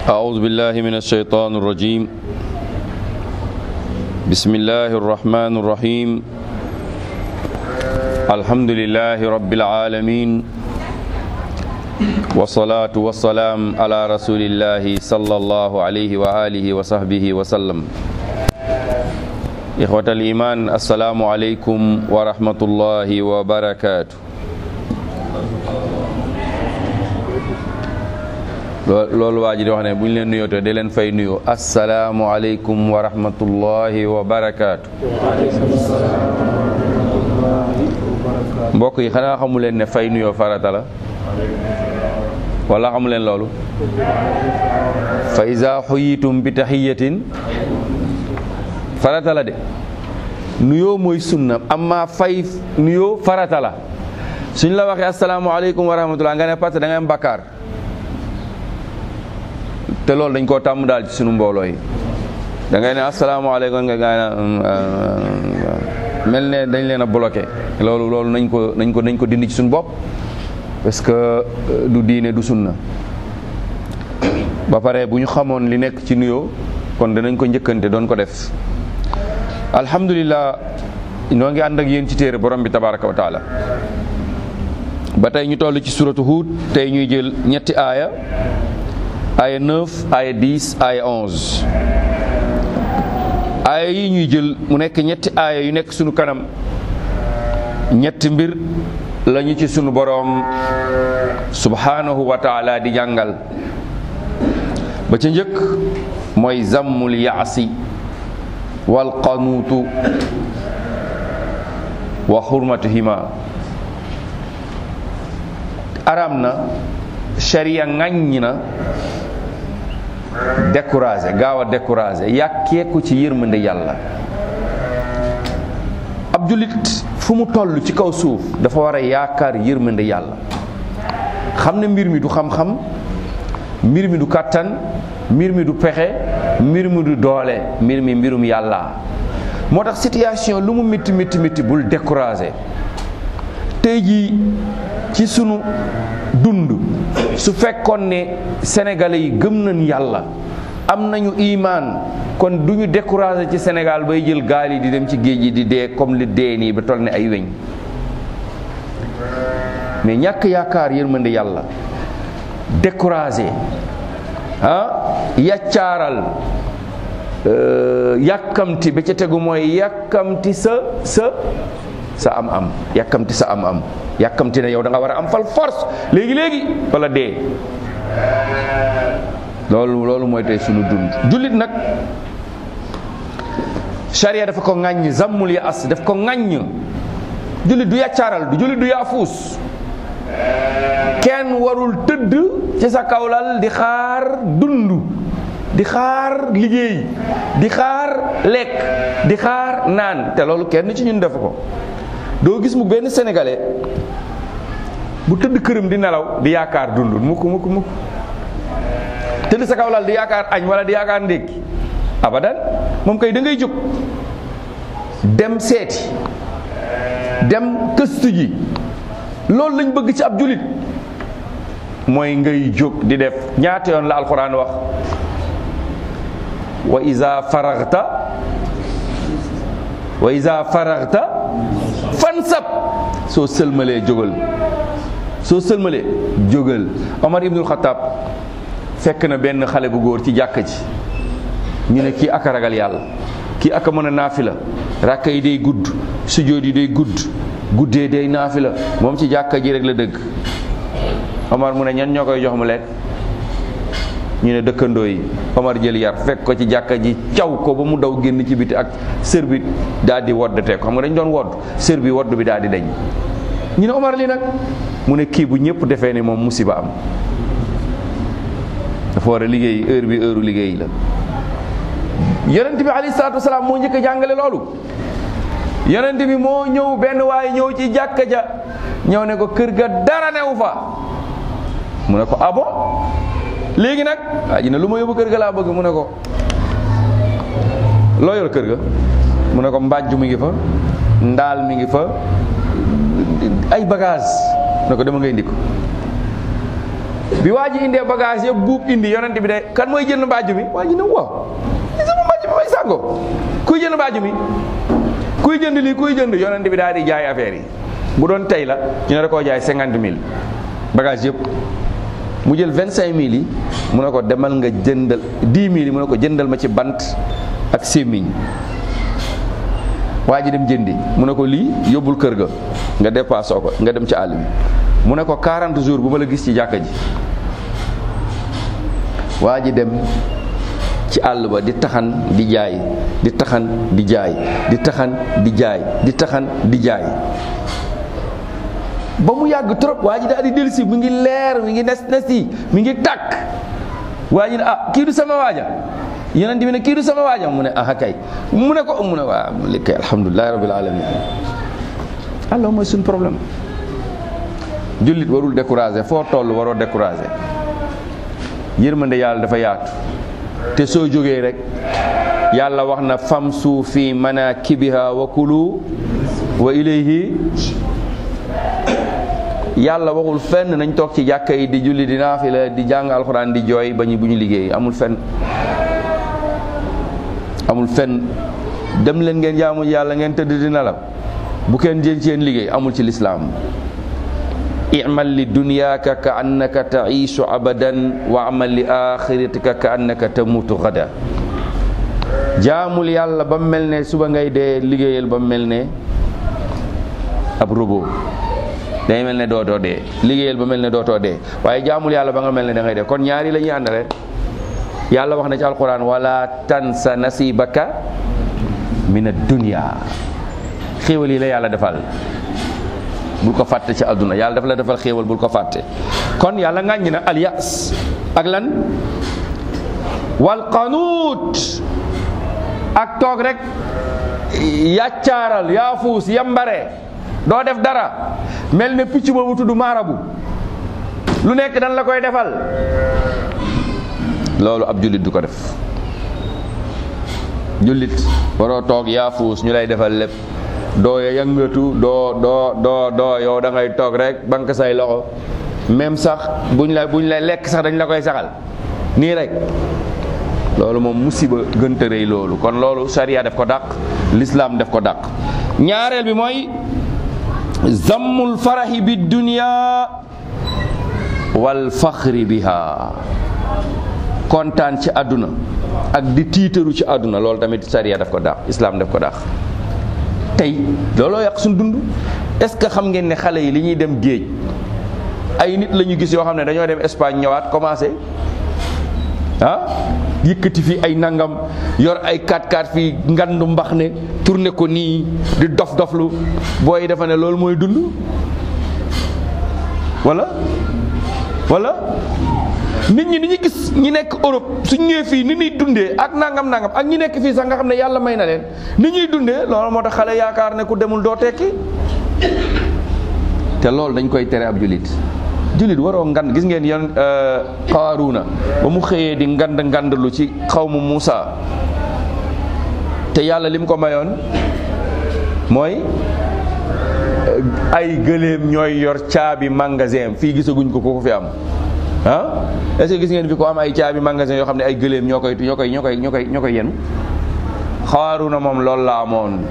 أعوذ بالله من الشيطان الرجيم بسم الله الرحمن الرحيم الحمد لله رب العالمين والصلاة والسلام على رسول الله صلى الله عليه وآله وصحبه وسلم إخوة الإيمان السلام عليكم ورحمة الله وبركاته loolu waa ji di wax ne bu ñu leen nuyoo te di leen fay nuyoo asalaamualeykum wa rahmatullahi wa barakaatu. mbokk yi xanaa xamu leen ne fay nuyoo farata la wala xamu leen loolu. fa iza xuyitum bi taxiyatin farata la de nuyoo mooy sunna amma fay nuyoo farata la suñ la waxee asalaamualeykum wa rahmatullah nga ne parce que da ngay am bakkaar. te loolu dañ koo tàmm daal ci sunu mbooloo yi da ngay ne asalaamaaleykum nga gaa mel ne dañ leen a bloqué loolu loolu nañ ko nañ ko nañ ko dindi ci suñu bopp parce que du diine du sunna ba pare bu ñu xamoon li nekk ci nuyoo kon danañ ko njëkkante doon ko def alhamdulilah noo ngi ànd ak yéen ci téere borom bi tabaraka wa taala ba tey ñu toll ci suratu Huud tey ñuy jël ñetti aaya aya 9 aya 10 aya 11 aaya yi ñuy jël mu nekk ñetti aaya yu nekk sunu kanam ñetti mbir lañu ci sunu boroom subhanahu wa taala di jàngal ba ca njëkk mooy zammul yaasi wal qanuutu wa xurmatuhima aram na sharia ŋàññi na découragé gaaw a découragé yàkkeeku ci yërmande yàlla ab jullit fu mu toll ci kaw suuf dafa war a yaakaar yërmande yàlla xam ne mbir mi du xam-xam mbir mi du kàttan mbir mi du pexe mbir mi du doole mbir mi mbirum yàlla moo tax situation lu mu métti métti métti bul découragé tey jii ci sunu dund su fekkoon ne sénégalais yi gëm nañ yàlla am nañu imaan kon du ñu découragé ci Sénégal bay jël gaal yi di dem ci géej gi di dee comme li dee nii ba toll ne ay weñ mais ñàkk yaakaar yërmande yàlla découragé ah yaccaaral yàkkamti ba ca tegu mooy yàkkamti sa sa sa am am yàkkamti sa am am yàkkamti ne yow da nga war a am fal force léegi léegi wala dee loolu loolu mooy tey sunu dund jullit nag charia dafa ko ŋàññ zammul ya as daf ko ŋàññ jullit du yàccaaral du jullit du yaafuus kenn warul tëdd ci sa kawlal di xaar dund di xaar liggéey di xaar lekk di xaar naan te loolu kenn ci ñun def ko doo gis mu benn sénégalais bu tëdd këram di nelaw di yaakaar dund mukk mukk mukk tëdd sa kaw lal di yaakaar añ wala di yaakaar ndékki abadan moom kay da ngay jóg dem seeti dem këstu ji loolu lañ bëgg ci ab julit mooy ngay jóg di def ñaata yoon la alxuraan wax wa iza faraxta wa iza faraxta fansab soo sëlmalee jógal soo sëlmalee jógal Omar ibnul Xataab fekk na benn xale bu góor ci jàkka ji ñu ne kii aka ragal yàlla kii aka mën a naafila rakka yi day gudd sujjóot yi day gudd guddee day naafila moom ci jàkka ji rek la dëgg Omar mu ne ñan ñoo koy jox mu lekk ñu ne dëkkandoo yi Omar jël yar fekk ko ci jàkka ji caw ko ba mu daw génn ci biti ak sër bi daal di wodd teg xam nga dañ doon wodd sër bi wodd bi daal di dañ ñu ne Omar li nag mu ne kii bu ñëpp defee ne moom musiba am dafa war a liggéey heure bi heure liggéey la yonent bi alayhi salaatu wasalaam moo njëkk a jàngale loolu yonent bi moo ñëw benn waaye ñëw ci jàkka ja ñëw ne ko kër ga dara newu fa mu ne ko abo léegi nag waa ji ne lu ma yóbbu kër ga laa bëgg mu ne ko loo yor kër ga mu ne ko mbàjj mi ngi fa ndaal mi ngi fa ay bagage mu ne ko dama ngay indi ko bi waa ji indee bagage yëpp buub indi yonent bi de kan mooy jënd mbaaju mi waa ji ne waaw li sama mbaaju mi may sàngoo kuy jënd mbaaju mi kuy jënd lii kuy jënd yonent bi daal di jaay affaire yi bu doon tey la ñu ne da koo jaay cinquante mille bagage yëpp mu jël vingt cinq mille yi mu ne ko demal nga jëndal dix mille yi mu ne ko jëndal ma ci bant ak sémmiñ waa ji dem jëndi mu ne ko lii yóbbul kër ga nga dépassé ko nga dem ci àll bi mu ne ko 40 jours bu ma la gis ci jàkka ji waa ji dem ci àll ba di taxan di jaay di taxan di jaay di taxan di jaay di taxan di jaay ba mu yàgg trop waa ji daal di dellusi mi ngi leer mi ngi nes nes yi mi ngi tàkk waa ji ne ah kii du sama waaja yonent bi ne kii du sama waaja mu ne ah kay mu ne ko mu ne waa li kay alhamdulilahi rabbil alamin alors mooy suñ problème jullit warul découragé foo toll waroo découragé yërmande yàlla dafa yaatu te soo jógee rek yàlla wax na famsu fi manakibiha wa kulu wa ilayhi yàlla waxul fenn nañ toog ci jàkka yi di julli di naafila di jàng alxuraan di jooy ba ñu bu ñu liggéey amul fenn amul fenn dem leen ngeen jaamu yàlla ngeen tëdd di nelaw bu kenn jël ci yéen liggéey amul ci lislaam imal li dunyaaka ka annaka taishu abadan wa amal li axiratika ka annaka tamutu gada jaamul yàlla ba mel ne suba ngay dee liggéeyal ba mel ne ab robot day mel ne dootoo dee liggéeyal ba mel ne dootoo dee waaye jaamul yàlla ba nga mel ne da ngay dee kon ñaari la ñuy àndale yàlla wax na ci alquran wala tansa nasibaka min ad-dunya xéewal yi la yàlla defal bul ko fàtte ci àdduna yàlla dafa la defal xéewal bul ko fàtte kon yàlla ŋàññi na alyas ak lan wal qanuut ak toog rek yàccaaral yaafuus yambare doo def dara mel ne picc boobu tudd maarabu lu nekk dan la koy defal loolu ab jullit du ko def jullit waroo toog yaafuus ñu lay defal lépp doo yëngatu doo doo doo doo yow da ngay toog rek banque say loxo même sax buñ la buñ lay lekk sax dañ la koy saxal nii rek loolu moom musiba gënta rëy loolu kon loolu sariya def ko dàq lislaam def ko dàq ñaareel bi mooy zammul farahi bi dunya wal faxri biha kontaan ci àdduna ak di tiitaru ci àdduna loolu tamit sariya daf ko dàq islaam daf ko dàq tey looloo yàq suñ dund est-ce que xam ngeen ne xale yi li ñuy dem géej ay nit la ñu gis yoo xam ne dañoo dem Espagne ñëwaat commencé ah yëkkati fii ay nangam yor ay 4x4 fii ngandu mbax ne tourné ko nii di dof doflu booy dafa ne loolu mooy dund wala wala nit ñi ni ñu gis ñi nekk Europe suñ ñëwee fii ni ñuy dundee ak nangam nangam ak ñi nekk fii sax nga xam ne yàlla may na leen ni ñuy dundee loolu moo tax xale yaakaar ne ku demul doo tekki te loolu dañ koy tere ab julit julit waroo ngand gis ngeen yon Qaaruuna ba mu xëyee di ngand ngandlu ci xawmu Muusa te yàlla lim ko mayoon mooy ay gëléem ñooy yor caabi magasin fii gisaguñ ko ku ko fi am ah est-ce que gis ngeen fi ko am ay caabi magasin yoo xam ne ay gëléem ñoo koy ñoo koy ñoo koy ñoo koy ñoo koy yenu Qaaruuna moom loolu la amoon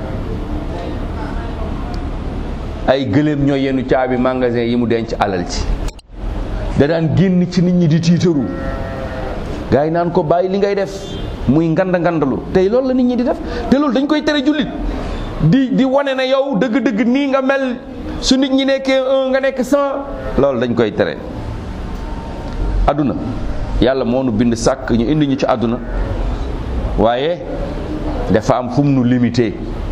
ay gëléem ñooy yenu caabi magasin yi mu denc alal ci da daan génn ci nit ñi di tiitaru gars yi naan ko bàyyi li ngay def muy ngand ngandalu tey loolu la nit ñi di def te loolu dañ koy tere jullit di di wane na yow dëgg-dëgg nii nga mel su nit ñi nekkee un nga nekk cent loolu dañ koy tere àdduna yàlla moo nu bind sàkk ñu indi ñu ci àdduna waaye dafa am fu mu nu limité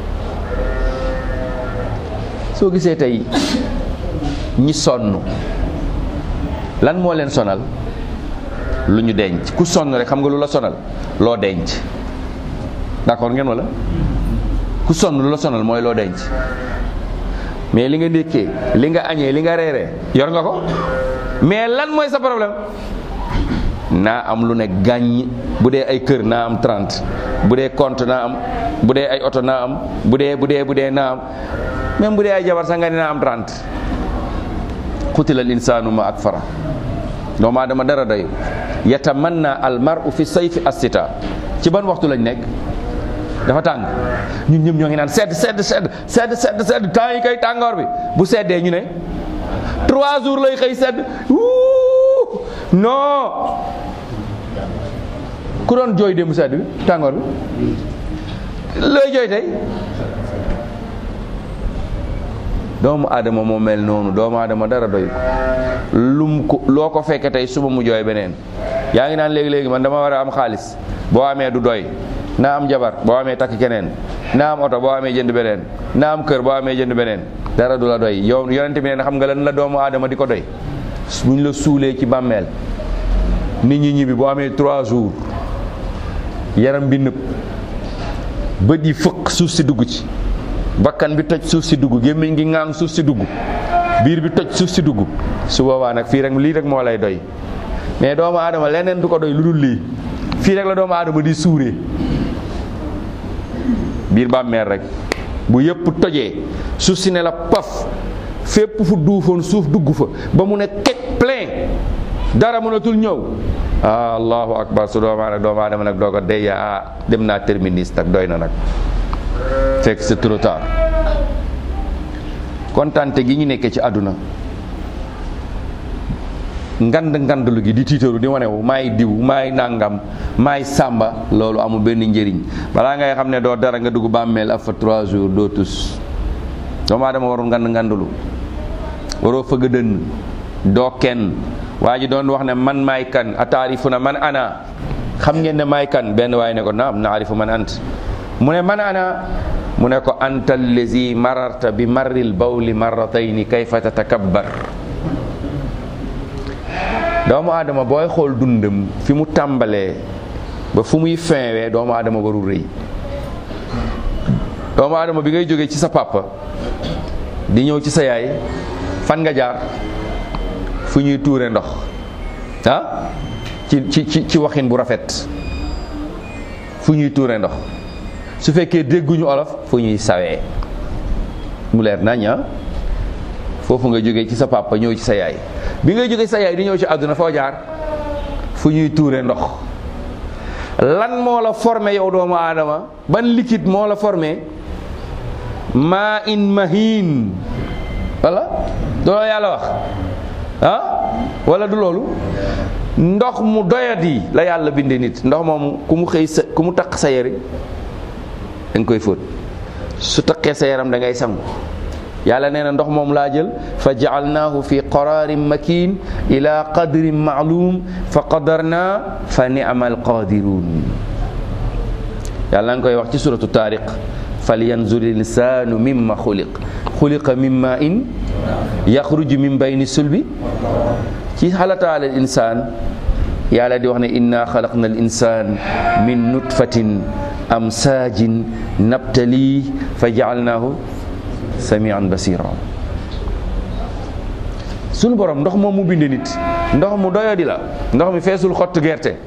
soo gisee tey ñi sonn lan moo leen sonal lu ñu denc ku sonn rek xam nga lu la sonal loo denc d'accord ngeen wala ku sonn lu la sonal mooy loo denc mais li nga ndékkee li nga añee li nga reeree yor nga ko mais lan mooy sa problème naa am lu ne gàññ bu dee ay kër naa am 30 bu dee compte naa am bu dee ay oto naa am bu dee bu dee bu dee naa am même bu dee ay jabar sax nga ne naa am 30 xutilal insaanu ma ak fara doomu aadama dara doy yatamanna al mar'u fi sayfi assita ci ban waxtu lañ nekk dafa tàng ñun ñëpp ñoo ngi naan sedd sedd sedd sedd sedd sedd temps yi kay tàngoor bi bu seddee ñu ne trois jours lay xëy sedd wuu non ku doon jooy démb sedd bi tàngoor bi looy jooy tey doomu aadama moo mel noonu doomu aadama dara doy ko lum ko loo ko fekke tey suba mu jooy beneen yaa ngi naan léegi-léegi man dama war a am xaalis boo amee du doy naa am jabar boo amee takk keneen naa am oto boo amee jënd beneen naa am kër boo amee jënd beneen dara du la doy yow yonente bi ne xam nga lan la doomu aadama di ko doy buñ la suulee ci bàmmeel nit ñi ñibbi boo amee trois jours yaram bi nëb bët yi fëq suuf si dugg ci bakkan bi toj suuf si dugg gémmiñ gi ŋaang suuf si dugg biir bi toj suuf si dugg su boobaa nag fii rek lii rek moo lay doy mais doomu aadama leneen du ko doy lu dul lii fii rek la doomu aadama di suuree biir bàmmeel rek bu yëpp tojee suuf si ne la paf fépp fu duufoon suuf dugg fa ba mu ne kek plein dara mënatul ñëw ah allahu akbar su doomu aadama doomu aadama nag doo ko dey ah dem naa terminus nag doy na nag fekk c'est trop tard kontante gi ñu nekkee ci àdduna ngand ngandlu gi di tiitaru di wanewu maay diw maay nàngam maay sàmba loolu amul benn njëriñ balaa ngay xam ne doo dara nga dugg bàmmeel af fa trois jours doo tus doomu aadama warul ngand ngandlu waroo fëgg dënn doo kenn waa ji doon wax ne man maay kan ataarifu na man ana xam ngeen ne maay kan benn waaye ne ko naam naarifu man ant mu ne man ana mu ne ko anta allazi mararta bi marril bawli marratayni kayfa tatakabbar doomu aadama booy xool dundam fi mu tàmbalee ba fu muy finwee doomu aadama warul rëy doomu aadama bi ngay jógee ci sa papa di ñëw ci sa yaay fan nga jaar fu ñuy tuure ndox ah ci ci ci ci waxin bu rafet fu ñuy tuure ndox su fekkee dégguñu olof fu ñuy sawee mu leer nañ ah foofu nga jógee ci sa papa ñëw ci sa yaay bi ngay jógee sa yaay di ñëw ci àdduna foo jaar fu ñuy tuure ndox lan moo la formé yow doomu aadama ban liquide moo la formé maa in mahin wala loolu yàlla wax ah wala du loolu ndox mu doyadi la yàlla bindee nit ndox moomu ku mu xëy sa ku mu taq sa yari da nga koy fóot su taqee sa yaram da ngay sangu yàlla nee na ndox moom laa jël fa jaalnaahu fi qararin makin ila qadrin maalum fa qadarna fa ni'ma alqadirun yàlla nga koy wax ci suratu taariq falyanzur linsanu mimma xuliq xuliqa min ma in yaxruju min bayni sulbi ci xalataal al insaan yàlla di wax ne inna xalaqna al insan min nutfatin amsaajin nabtali fa jaalnaahu samian basira sunu borom ndox moom mu binde nit ndox mu doyadi la ndox mi feesul xott gerte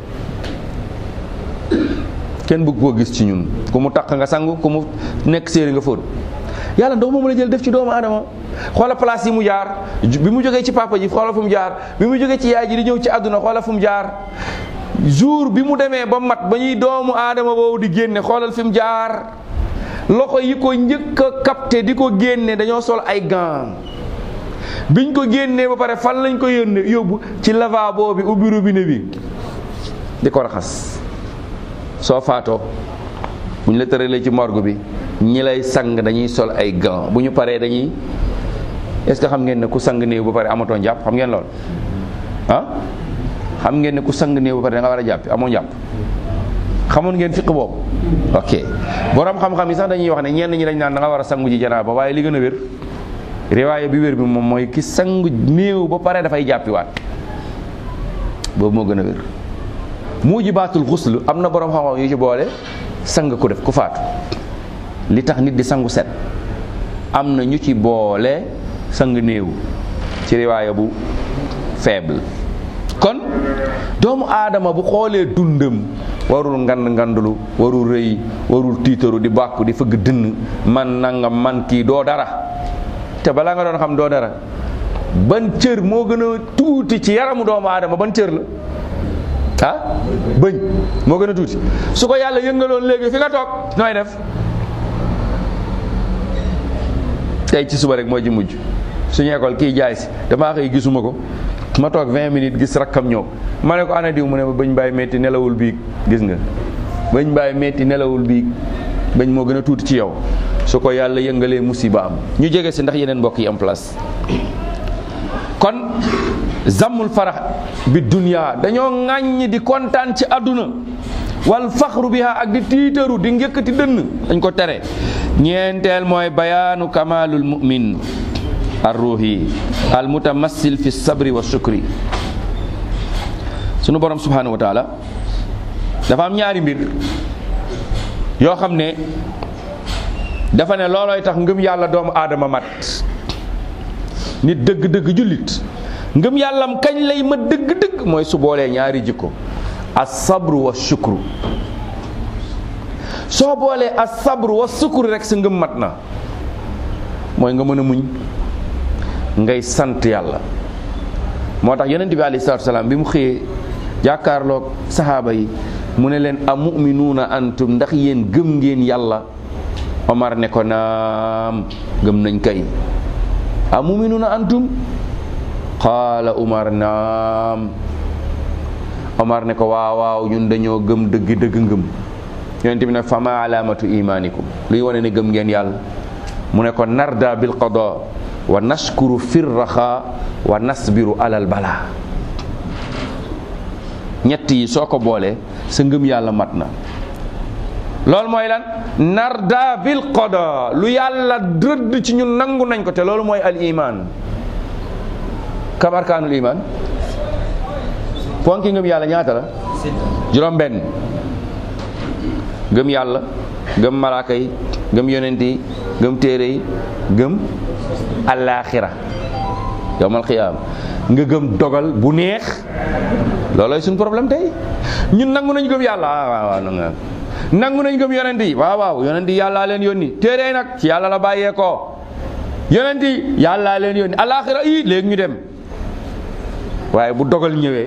kenn bëgg koo gis ci ñun ku mu taq nga sangu ku mu nekk séeri nga fóot yàlla ndox moom la jël def ci doomu aadama xoola place yi mu jaar bi mu jógee ci papa ji xoola fu mu jaar bi mu jógee ci yaay ji di ñëw ci àdduna xoola fu mu jaar jour bi mu demee ba mat ba ñuy doomu aadama boobu di génne xoolal fi mu jaar loxo yi ko njëkk a capté di ko génne dañoo sol ay gants biñ ko génnee ba pare fan lañ ko yónne yóbbu ci lavabo bi ubbi robinet bi di ko raxas soo faatoo bu ñu la tëralee ci morgue bi ñi lay sang dañuy sol ay gants bu ñu paree dañuy est-ce que xam ngeen ne ku sang néew ba pare amatoo njàpp xam ngeen lool ah xam ngeen ne ku sang néew ba pare da nga war a jàpp amoo njàpp xamoon ngeen fiq boobu ok borom xam-xam yi sax dañuy wax ne ñenn ñi dañ naan da nga war a sangu ji janaaba waaye li gën a wér riwaaya bi wér bi moom mooy ki sangu néew ba pare dafay jàppiwaat boobu moo gën a wér mujibaatul xusl am na borom xam-xam yu ci boole sang ku def ku faatu li tax nit di sangu set am na ñu ci boole sang néew ci riwaaya bu faible kon doomu aadama bu xoolee dundam warul ngand ngandulu warul rëy warul tiitaru di bàkku di fëgg dënn man nangam man kii doo dara te balaa nga doon xam doo dara ban cër moo gën a tuuti ci yaramu doomu aadama ban cër la ah bëñ moo gën a tuuti su ko yàlla yëngaloon léegi fi nga toog nooy def tey ci suba rek moo ci mujj suñu école kii jaay si damaa xëy gisuma ko ma toog 20 minutes gis rakkam ñëw ma ne ko ana diw mu ne ma bëñ baay metti nelawul biig gis nga bëñ baay metti nelawul biig bëñ moo gën a tuuti ci yow su ko yàlla yëngalee musiba am ñu jege si ndax yeneen mbokk yi am place kon zammul farax bi dunya dañoo ŋàññi di kontaan ci àdduna wal faxru biha ak di tiitaru di njëkkati dënn dañ ko tere ñeenteel mooy bayaanu kamalul mu'min arruhi al mutamassil fi sabri wa shukri sunu borom subhanahu wa taala dafa am ñaari mbir yoo xam ne dafa ne loolooy tax ngëm yàlla doomu aadama mat nit dëgg-dëgg jullit ngëm yàllam kañ lay ma dëgg-dëgg mooy su boolee ñaari jikko as sabru wa shukru soo boolee as sabru wa shukru rek sa ngëm mat na mooy nga mën a muñ ngay sant yàlla moo tax yonent bi alayhi salaatu salaam bi mu xëyee jàkkaarloog saxaaba yi mu ne leen a muminuuna antum ndax yéen gëm ngeen yàlla Omar ne ko naam gëm nañ kay a muminuuna antum qaala Umar naam Omar ne ko waaw waaw ñun dañoo gëm dëgg dëgg ngëm yonent bi ne fama alaamatu imaanikum luy wane ne gëm ngeen yàlla mu ne ko narda bil qada wa nashkuru fir raxa wa nasbiru alal bala ñett yi soo ko boolee sa ngëm yàlla mat na loolu mooy lan narda bil qada lu yàlla rëdd ci ñun nangu nañ ko te loolu mooy al iman kam arkaanul iman ponki ngëm yàlla ñaata la juróom benn gëm yàlla gëm malaaka yi gëm yonent yi gëm téere yi gëm alaaxira yowmal xiyaam nga gëm dogal bu neex loolooy suñu problème tey ñun nangu nañ gëm yàlla ah waaw waaw nangu nangu nañ gëm yonent yi waaw waaw yonent yi yàllaa leen yónni téere yi nag ci yàlla la bàyyee ko yonent yi yàllaa leen yónni alaaxira yi léegi ñu dem waaye bu dogal ñëwee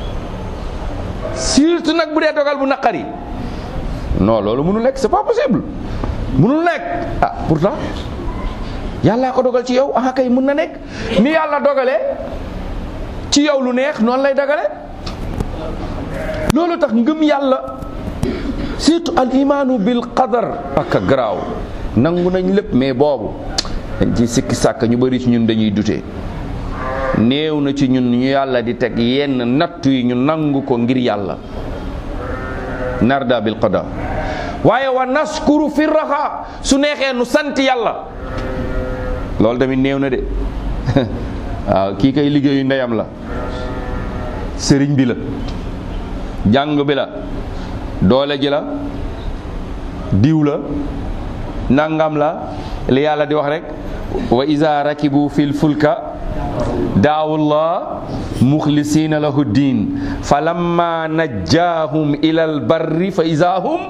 surtout nag bu dee dogal bu naqari non loolu mënul nekk c'est pas possible mënul nekk ah pourtant yàllaa ko dogal ci yow ah kay mën na nekk ni yàlla dogalee ci yow lu neex noonu lay dogale loolu tax ngëm yàlla surtout al imaanu bil qadar ak garaaw nangu nañ lépp mais boobu dañ ci sikki sàkk ñu bëri ci ñun dañuy dute néew na ci ñun ñu yàlla di teg yenn nattu yi ñu nangu ko ngir yàlla narda bil qada waaye wa naskuru fi raxa su neexee nu sant yàlla loolu tamit néew na de waaw kii kay liggéeyu ndeyam la sëriñ bi la jàng bi la doole ji la diw la nangam la li yàlla di wax rek wa iza rakibu fil fulka daawullah muxlisina lahu diin fa lamma najjaahum ilal barri fa iza hum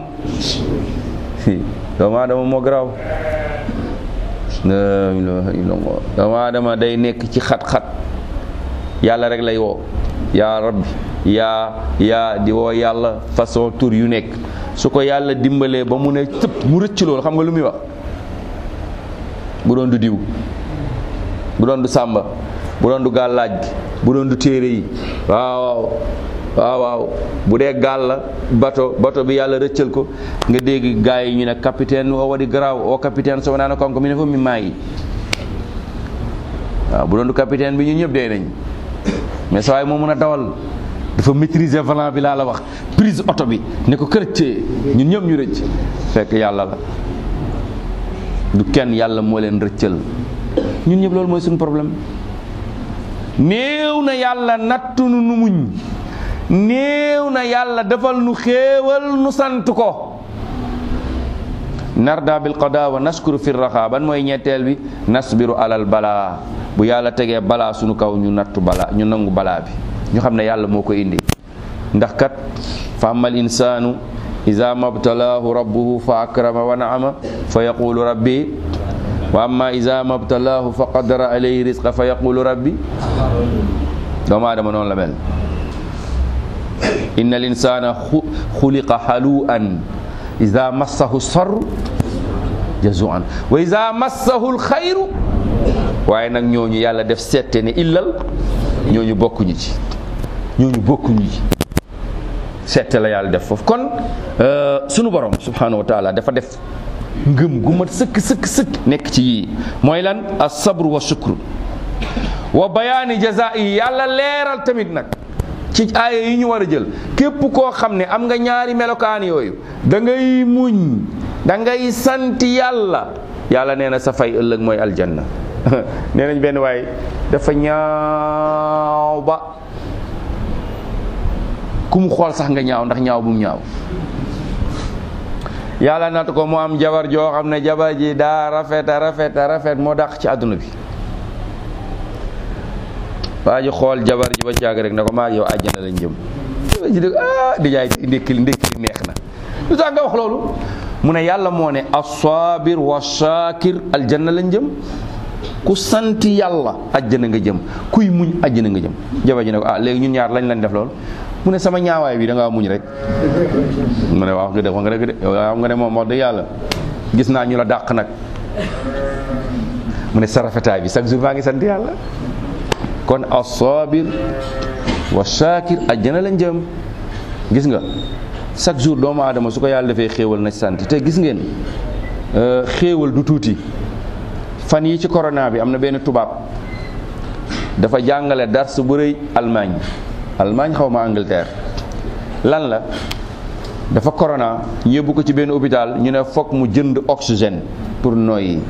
doomu aadama moo garaaw la ilaha illallah doomu aadama day nekk ci xat-xat yàlla rek lay woo yaa rabbi yaa yaa di woo yàlla façon tur yu nekk su ko yàlla dimbalee ba mu ne tëpp mu rëcc loolu xam nga lu muy wax bu doon du diw bu doon du sàmba bu doon du gàllaaj gi bu doon du téere yi waaw waaw waaw bu dee gaal la bato bato bi yàlla rëccal ko nga dégg gars yi ñu ne capitaine o waɗi garaaw o capitaine so wonaano kanko mine fof mi maayi waaw bu doon du capitaine bi ñu ñëpp dee nañ mais sa waay moo mën a dawal dafa maîtriser volant bi laa la wax prise oto bi ne ko kërëccee ñun ñëpp ñu rëcc fekk yàlla la du kenn yàlla moo leen rëccal ñun ñëpp loolu mooy suñu problème néew na yàlla nattunu nu muñ néew na yàlla defal nu xéewal nu sant ko narda bil qada wa naskuru fi raxa ban mooy ñetteel bi nasbiru alal balaa bu yàlla tegee balaa sunu kaw ñu nattu balaa ñu nangu balaa bi ñu xam ne yàlla moo ko indi ndax kat fa amal insaanu ida mabtalaahu rabbuhu fa akrama wa naama fa yaqulu rabbi wa amma iza mabtalaahu fa qadara alayhi rizqa fa yaqulu rabbi doomu aadama noonu la mel inna al insana xuliqa halu'an iza massahu sarru jazuan wa iza massahu alxayru waaye nag ñooñu yàlla def seette ne illal ñooñu bokkuñu ci ñooñu bokkuñu ci seette la yàlla def foofu kon sunu borom subhanahu wa taala dafa def ngëm gu mat sëkk sëkk sëkk nekk ci yii mooy lan as sabru wa shukru wa bayaani jazaa yi yàlla leeral tamit nag ci aaya yi ñu war a jël képp koo xam ne am nga ñaari melokaan yooyu da ngay muñ da ngay sant yàlla yàlla nee na sa fay ëllëg mooy aljanna nee nañ benn waay dafa ñaaw ba ku mu xool sax nga ñaaw ndax ñaaw bu mu ñaaw yàlla natt ko mu am jabar joo xam ne jabar ji daa rafet a rafet a rafet moo dàq ci àdduna bi waa ji xool jabar ji ba caag rek ne ko maa yow àjjana lañ jëm ji dëgg ah di jaay ndékki li ndékki li neex na lu tax nga wax loolu mu ne yàlla moo ne asabir wa shakir aljanna lañ jëm ku sant yàlla àjjana nga jëm kuy muñ àjjana nga jëm jabar ji ne ko ah léegi ñun ñaar lañ lañ def loolu mu ne sama ñaawaay bi da ngaa muñ rek mu ne wax nga def wax nga dëgg de yow xam nga ne moom wax dëgg yàlla gis naa ñu la dàq nag mu ne sa rafetaay bi chaque jour maa ngi sant yàlla kon as-sabir wa shakir àjjana lañ jëm gis nga chaque jour doomu aadama su ko yàlla defee xéewal na sant te gis ngeen xéewal du tuuti fan yi ci corona bi am na benn tubaab dafa jàngale dars bu rëy Allemagne Allemagne xaw ma Angleterre lan la dafa corona ñu yóbbu ko ci benn hôpital ñu ne foog mu jënd oxygène pour noyyi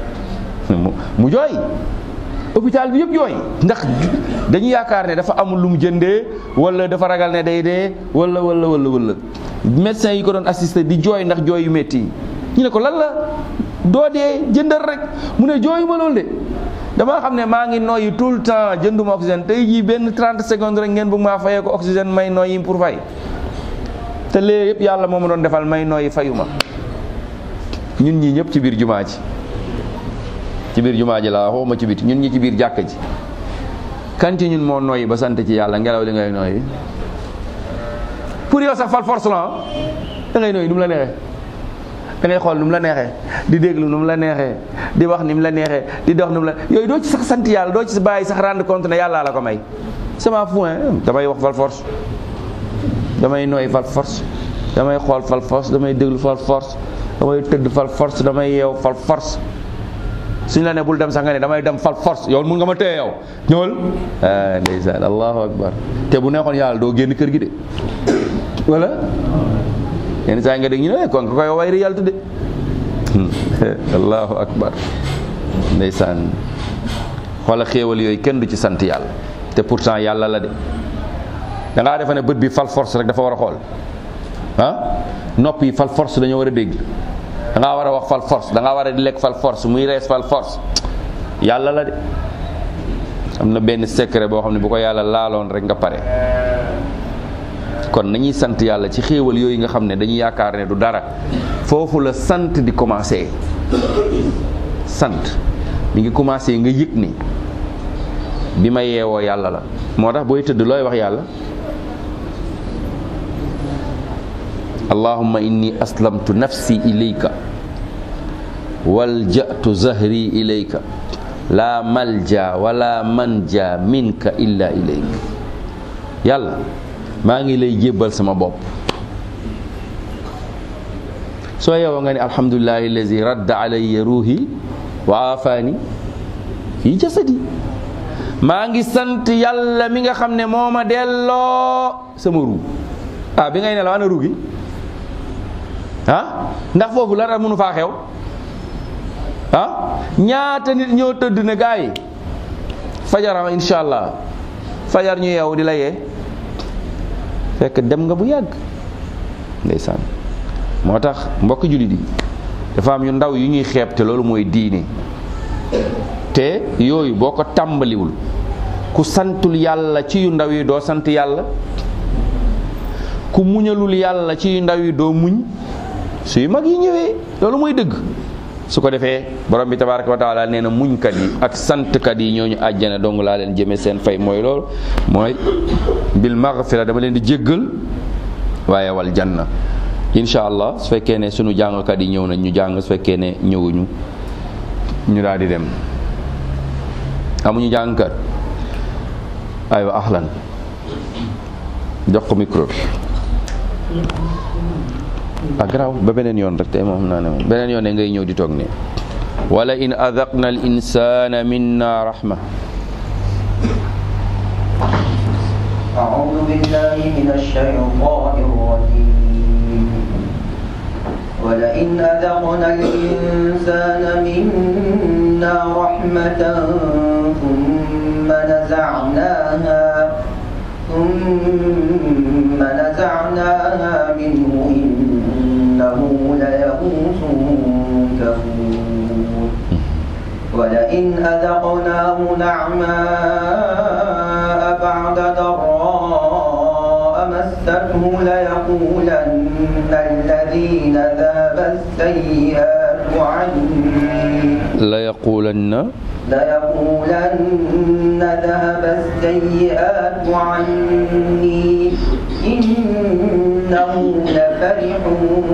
mu jooy hôpital bi yëpp jooy ndax dañu yaakaar ne dafa amul lu mu jëndee wala dafa ragal ne day dee wala wala wala wala médecin yi ko doon assisté di jooy ndax jooy yu métti yi ñu ne ko lan la doo dee jëndal rek mu ne jooyu ma loolu de damaa xam ne maa ngi noyyi tout le temps jënduma oxygène tey jii benn 30 secondes rek ngeen bëgg maa fayee ko oxygène may noyyi pour fay te léegi yëpp yàlla moo ma doon defal may noyyi fayuma ñun ñii ñëpp ci biir jumaa ji ci biir jumaa ji laa waxuma ci biti ñun ñi ci biir jàkka ji kan ci ñun moo noyyi ba sant ci yàlla ngelaw li ngay noyyi pour yow sax fal force la da ngay noyyi nu mu la neexee da ngay xool nu mu la neexee di déglu nu mu la neexee di wax ni mu la neexee di dox nu mu la yooyu doo ci sax sant yàlla doo ci bàyyi sax rendre compte ne yàllaa la ko may sama point damay wax fal force damay noyyi fal force damay xool fal force damay déglu fal force damay tëdd fal force damay yeew fal force suñ la ne bul dem sax nga ne damay dem fal force yow mun nga ma téye yow ñëwal ah ndeysaan allahu akbar te bu neexoon yàlla doo génn kër gi de wala yenn saa yi nga dégg ñu ne kon nga koy way réalité de allahu akbar ndeysaan xoola xéewal yooyu kenn du ci sant yàlla te pourtant yàlla la de da ngaa defe ne bët bi fal force rek dafa war a xool ah nopp yi fal force dañoo war a dégg da ngaa war a wax fal force da ngaa war a di lekk fal force muy rees fal force yàlla la de am na benn secret boo xam ne bu ko yàlla laaloon rek nga pare kon nañuy sant yàlla ci xéewal yooyu nga xam ne dañuy yaakaar ne du dara foofu la sant di commencé sant mi ngi commencé nga yëg ni bi ma yeewoo yàlla la moo tax booy tëdd looy wax yàlla allahumma inni aslamtu nafsi ilayka walja'tu zahri ilayka la malja wala manja minka illa ilayk yàlla maa ngi lay jébbal sama bopp soo yeewoo nga ne alhamdulillahi allazi radda alayya ruuhi wa afaani fi jasadi maa ngi sant yàlla mi nga xam ne moo ma delloo sama ruu ah bi ngay nelaw ana ruu gi ah ndax foofu la mënu faa xew ah ñaata nit ñoo tëdd ne gaa yi fajaram insha allah fajar ñu yeewu di la yee fekk dem nga bu yàgg ndeysaan moo tax mbokk jullit yi dafa am yu ndaw yu ñuy xeeb te loolu mooy diine te yooyu boo ko tàmbaliwul ku santul yàlla ci yu ndaw yi doo sant yàlla ku muñalul yàlla ci yu ndaw yi doo muñ suy mag yi ñëwee loolu mooy dëgg su ko defee borom bi tabaraka wa taala nee na muñkat yi ak santkat yi ñooñu àjjana dong laa leen jëme seen fay mooy loolu mooy bil maghfira dama leen di jéggal waaye wal janna incha allah su fekkee ne sunu jàngkat yi ñëw nañ ñu jàng su fekkee ne ñëwuñu ñu daal di dem amuñu jàngkat aywa ahlan jox ko micro bi ah garaaw ba beneen yoon rek tey moom xam naa ne moom beneen yoon ne ngay ñëw di toog ne wala in adaqna al insana minna rahma أعوذ بالله من الشيطان الرجيم ولئن أذقنا الإنسان منا رحمة ثم نزعناها ثم نزعناها منه إنه ليئوس كفور ولئن أذقناه نعماء بعد ضراء مسته ليقولن الذين ذهب السيئات عني la yaqulanna ليقولن ذهب السيئات عني إنه لفرح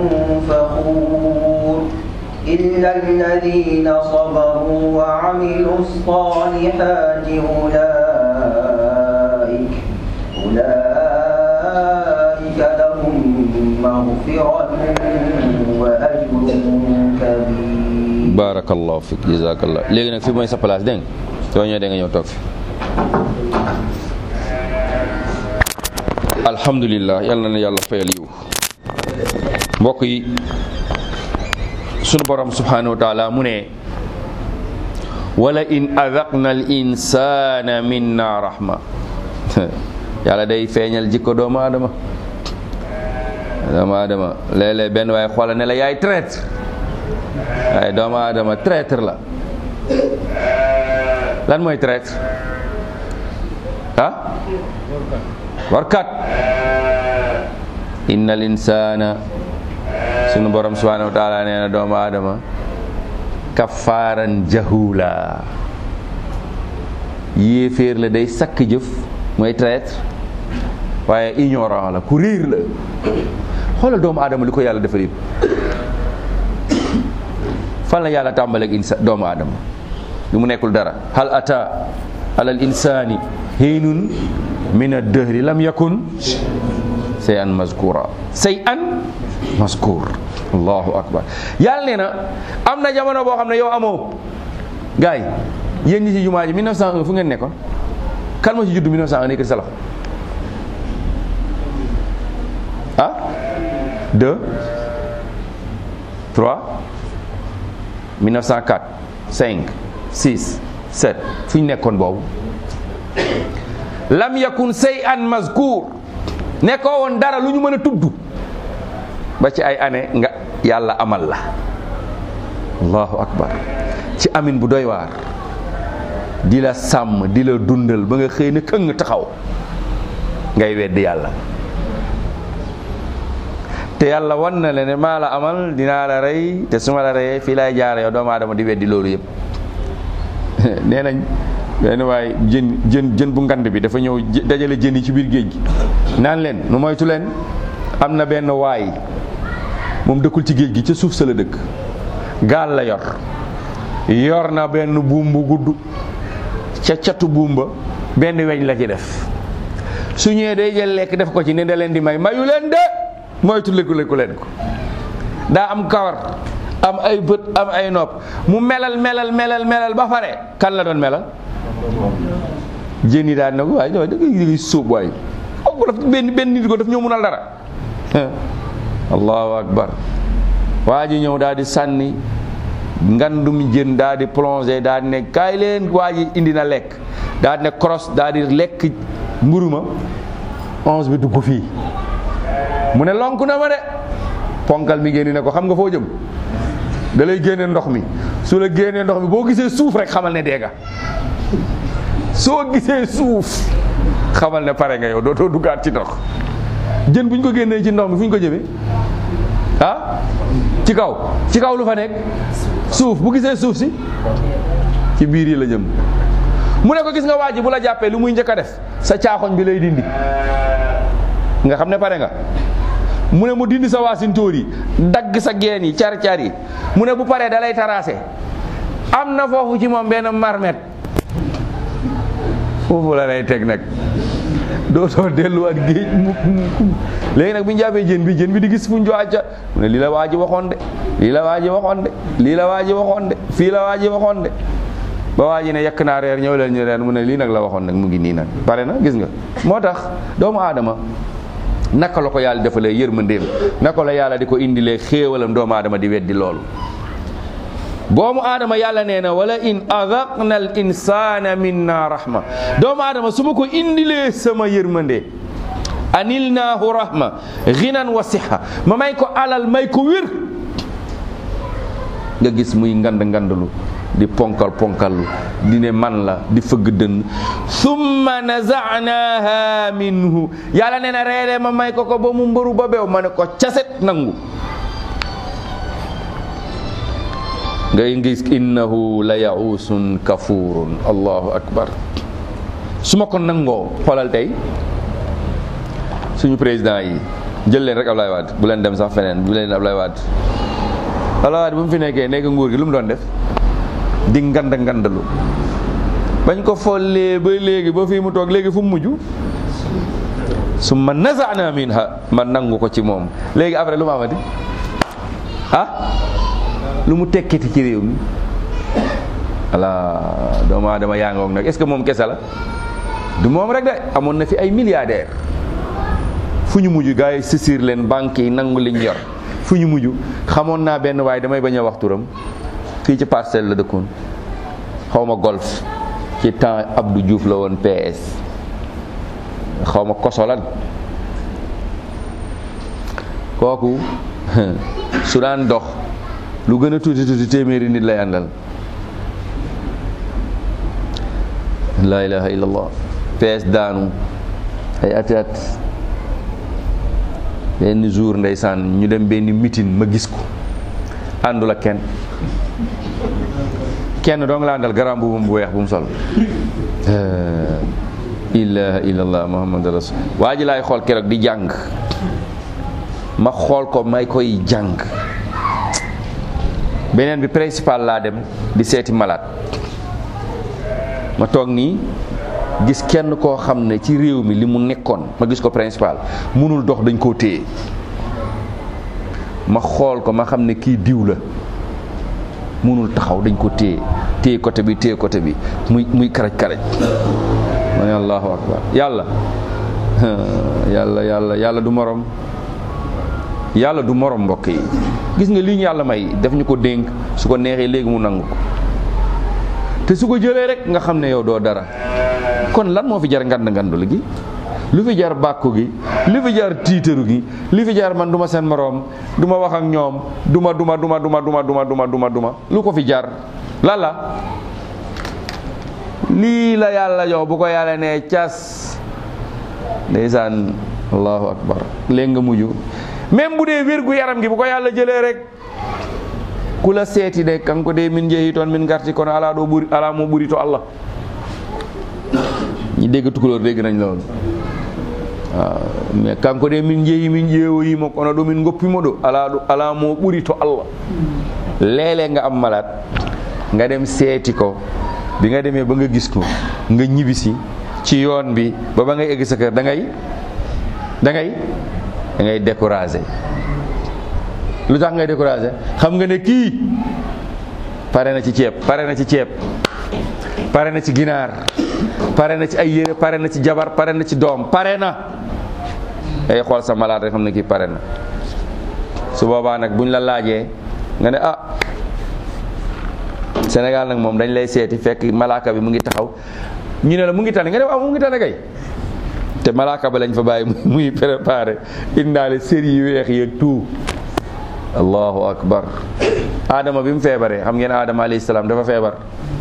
فخور إلا الذين صبروا وعملوا الصالحات أولئك أولئك لهم مغفرة وأجر كبير barakallahu fik jazakallah léegi nag fi mooy sa place dégg nga soo ñëwee da nga ñëw toog fi alhamdulillah yàlla na yàlla fayal yiw mbokk yi sunu borom subhanahu wa taala mu ne wala in adaqna al insana minna rahma yàlla day feeñal jikko doomu aadama doomu aadama léeg-léeg benn waaye xoola ne la yaay traître waaye doomu aadama traître la lan mooy traître ah warkat inna al insana sunu borom subhanahu wa taala nee na doomu aadama kafaaran jahula yéeféer la day sakk jëf mooy traître waaye ignorant la ku riir la xoolal doomu aadama li ko yàlla defal yëpp fan la yàlla tàmbaleeg insa doomu aadama li mu nekkul dara hal ata alal insani hiinun min ad-dahri lam yakun say an mazkura say an mazkur allahu akbar yàlla nee na am na jamono boo xam ne yow amoo gars yi yéen ñi ci jumaa ji 1901 fu ngeen nekkoon kan moo ci judd 1901 nekk sa loxo ah 2 3 1904 5 6 7 fu ñu nekkoon boobu lam yakun say an mazkur nekkoo woon dara lu ñu mën a tudd ba ci ay année nga yàlla amal la allahu akbar ci amin bu doy waar di la sàmm di la dundal ba nga xëy na këng taxaw ngay weddi yàlla te yàlla wan na la ne maa la amal dinaa la rey te su ma la reyee fii laay jaare yow doomu aadama di weddi loolu yëpp nee nañ benn waaye jën jën jën bu ngand bi dafa ñëw dajale jën yi ci biir géej gi naan leen nu moytu leen am na benn waay moom dëkkul ci géej gi ca suuf sa la dëkk gaal la yor yor na benn buum bu gudd ca catu buum ba benn weñ la ci def su ñëwee day jël lekk def ko ci ne da leen di may mayu leen de moytu lekku lekku leen ko daa am kawar am ay bët am ay nopp mu melal melal melal melal ba pare kan la doon melal jën yi daan na ko waaye da ngay sóob waay ko daf benn benn nit ko daf ñëw munal dara allahu akbar waa ji ñëw daal di sànni ngandum jën daal di plongé daal di ne kaay leen waa ji indi na lekk daal di ne cross daal di lekk mburuma onze bi dugg fii mu ne lonk na ma de ponkal mi génne ne ko xam nga foo jëm da lay génne ndox mi su la génnee ndox mi boo gisee suuf rek xamal ne dee nga soo gisee suuf xamal ne pare nga yow dootoo duggaat ci ndox jën bu ñu ko génnee ci ndox mi fu ñu ko jëmee ah ci kaw ci kaw lu fa nekk suuf bu gisee suuf si ci biir yi la jëm mu ne ko gis nga waa ji bu la jàppee lu muy njëkk a def sa caaxoñ bi lay dindi nga xam ne pare nga mu ne mu dindi sa waasintóor yi dagg sa geen yi car car yi mu ne bu paree da lay taraase am na foofu ci moom benn marmet foofu la lay teg nag dootoo delluwaat géej mukk mukk léegi nag bu ñu jàppee jën bi jën bi di gis fu ñu joàcca mu ne lii la waa ji waxoon de lii la waa ji waxoon de lii la waa ji waxoon de fii la waa ji waxoon de ba waa ji ne yekk naa reer ñëw leen ñu reer mu ne lii nag la waxoon nag mu ngi nii nag pare na gis nga moo tax doomu aadama naka la ko yàlla defalee yërmandeem naka la yàlla di ko indilee xéewalam doomu aadama di weddi loolu doomu aadama yàlla nee na wala in adaqna al insana minna rahma doomu aadama su ma ko indilee sama yërmande anilnaahu rahma ginan wa siha ma may ko alal may ko wér nga gis muy ngand ngandalu di ponkal ponkallu di ne man la di fëgg dënn summa nazanaha minhu yàlla nee na reere ma may ko ko ba mu mbëru ba beew ma ne ko caset nangu ngay gis innahu la yausun kafurun allahu akbar su ma ko nangoo xoolal tey suñu président yi jël leen rek Ablaye Wade bu leen dem sax feneen bu leen Ablaye Wade Ablaye Wade bu mu fi nekkee nekk nguur gi lu mu doon def di ngand ngandalu bañ ko follee ba léegi ba fii mu toog léegi fu mu mujj su ma nazana minha ma nangu ko ci moom léegi après lu ma amati ah lu mu tekkiti ci réew mi ala doomu aadama yaa ngoog nag est-ce que moom kese la du moom rek de amoon na fi ay milliardaires fu ñu mujj gars yi saisir leen banques yi nangu liñ yor fu ñu mujj xamoon naa benn waaye damay bañ a wax turam fii ci parcelle la dëkkoon xaw ma golf ci temps Abdou Diouf la woon PS xaw ma kosolan kooku su daan dox lu gën a tuuti tuuti téeméeri nit lay àndal laa ilaha illallah PS daanu ay ati at benn jour ndeysaan ñu dem benn meeting ma gis ko àndul ak kenn kenn doo nga la àndal garam bu bu weex bu mu sol ilaha illallah muhammad rasul waa ji laay xool keroog di jàng ma xool ko may koy jàng beneen bi principal laa dem di seeti malade ma toog nii gis kenn koo xam ne ci réew mi li mu nekkoon ma gis ko principal munul dox dañ koo téye ma xool ko ma xam ne kii diw la munul taxaw dañ ko téye téye côté bi téye côté bi muy muy karaj karaj ma ne allahu akbar yàlla yàlla yàlla yàlla du morom yàlla du morom mbokk yi gis nga lii ñu yàlla may def ñu ko dénk su ko neexee léegi mu nangu ko te su ko jëlee rek nga xam ne yow doo dara kon lan moo fi jar ngand ngandul gi lu fi jar bàkku gi lu fi jar tiitaru gi li fi jar man duma seen moroom duma wax ak ñoom duma duma duma duma duma duma duma duma duma lu ko fi jar lan la lii la yàlla jox bu ko yàlla nee cas ndeysaan allahu akbar léegi nga mujj même bu dee wér gu yaram gi bu ko yàlla jëlee rek ku la seeti de kan ko dee min jeeyi toon min garti kono ala ɗo ɓuri ala mo ɓuri to allah ñi dégg tukulóor dégg nañ loolu waaw mais kanko de min jeeyi min ƴeewoyimo kono ɗo min goppimo ɗo ala ɗo ala mo ɓuri to allah léeg-léeg nga am malade nga dem seeti ko bi nga demee ba nga gis ko nga ñibisi ci yoon bi ba ba ngay egg sa kër da ngay da ngay da ngay découragé lu tax ngay découragé xam nga ne kii pare na ci ceeb pare na ci ceeb pare na ci ginaar pare na ci ay yére pare na ci jabar pare na ci doom pare na ay xool sa malade rek xam ne kii pare na su boobaa nag buñ la laajee nga ne ah Sénégal nag moom dañ lay seeti fekk malaaka bi mu ngi taxaw ñu ne la mu ngi tane nga ne waaw mu ngi tane kay te malaaka ba lañ fa bàyyi muy préparé indaale séri yu weex yeeg tout allahu akbar adama bi mu feebaree xam ngeen adama alayhi salaam dafa feebar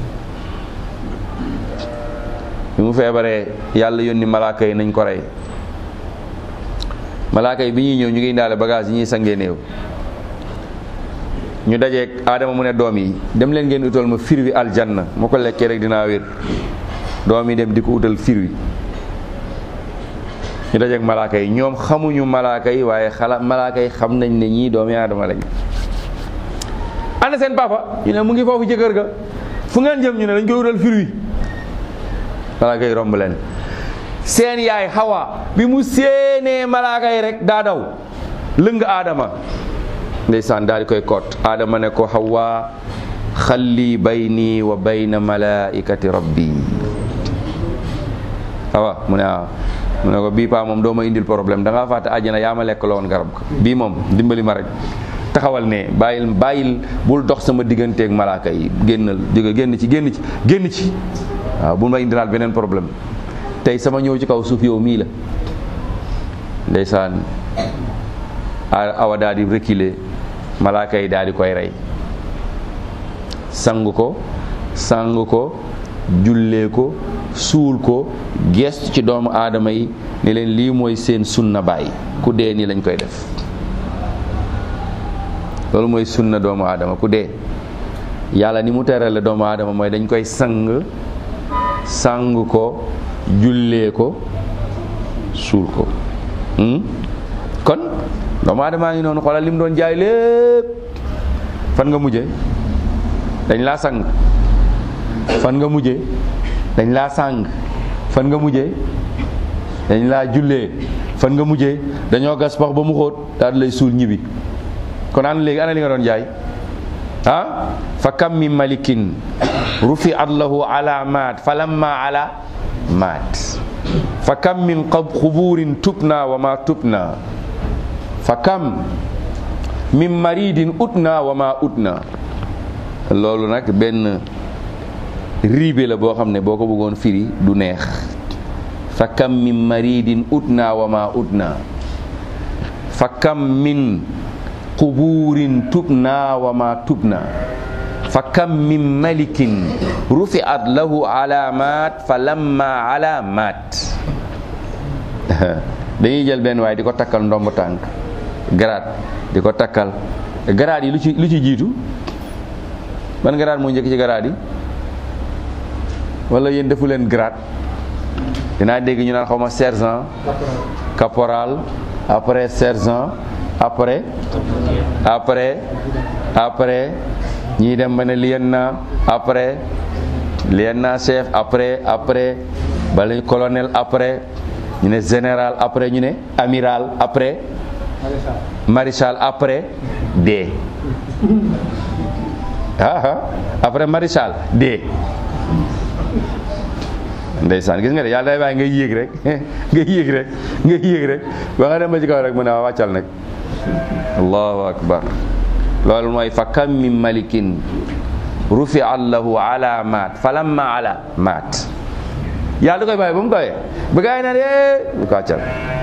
bi mu feebaree yàlla yónni malaaka yi nañ ko rey malaaka yi bi ñuy ñëw ñu ngi indaale bagage yi ñuy sangee néew ñu dajeeg aadama mu ne doom yi dem leen ngeen utal ma fir wi aljanna moo ko lekkee rek dinaa wér doom yi dem di ko utal fir wi ñu dajeeg malaaka yi ñoom xamuñu malaaka yi waaye xala malaaka yi xam nañ ne ñii doomi aadama lañ ana seen papa ñu ne mu ngi foofu jëkkër ga fu ngeen jëm ñu ne dañ koy utal fir wi malaaka yi romb leen seen yaay xawa bi mu séenee malaaka yi rek daa daw lëng aadama ndeysaan daal di koy koot aadama ne ko xawa xalli bayni wa bayna malaikati rabbi awa mu ne ah mu ne ko bii paa moom doo ma indil problème da ngaa fàtte àjjana yaa ma lekk la woon garab ko bii moom dimbali ma rek taxawal ne bàyyil bàyyil bul dox sama digganteeg malaaka yi génnal jóge génn ci génn ci génn ci waaw bul ma indilaat beneen problème tey sama ñëw ci kaw suuf yow mii la ndeysaan awa daal di reculer malaaka yi daal di koy rey sang ko sang ko jullee ko suul ko gestu ci doomu aadama yi ne leen lii mooy seen sunna bàyyi ku dee nii lañ koy def loolu mooy sunna doomu aadama ku dee yàlla ni mu terale doomu aadama mooy dañ koy sang sang ko jullee ko suul ko kon doomu aadamaa ngi noonu xoolal li mu doon jaay lépp fan nga mujje dañ laa sang fan nga mujje dañ laa sang fan nga mujje dañ laa jullee fan nga mujje dañoo gas pax ba mu xóot daal di lay suul ñibbi kon an léegi ana li nga doon jaay ah fa kam min malikin rufi at lahu alamat fa lamma ala maat fa kam min xuburin tubna wa ma tubna fa kam min maridin utna wa ma utna loolu nag benn riibe la boo xam ne boo ko bëggoon firi du neex fa kam min maridin utna wa ma utna fa kam min quburin tubna wa ma tubna fa kam min malikin rufiat lahu alamat fa lamma alamat dañuy jël benn waaye di ko takkal ndomb tànk garaat di ko takkal garaat yi lu ci lu ci jiitu ban garaat moo njëkk ci garaat yi wala yéen defu leen garaat dinaa dégg ñu naan xaw ma sergent caporal après sergent après après après ñii dem ba ne lieutenant après lieutenant chef après après bala colonel après ñu ne général après ñu ne amiral après maréchal après D ah ah après maréchal D ndeysaan gis nga de yàlla day bàyyi ngay yéeg rek ngay yéeg rek ngay yéeg rek ba nga dem ba ci kaw rek mu ne waa wàccal nag allahu akbar loolu mooy fa kam min malikin rufi allahu ala maat fa lamma ala maat yàlla da koy bàyyi ba mu kawee ba gaa yi naan yee du ko wàccal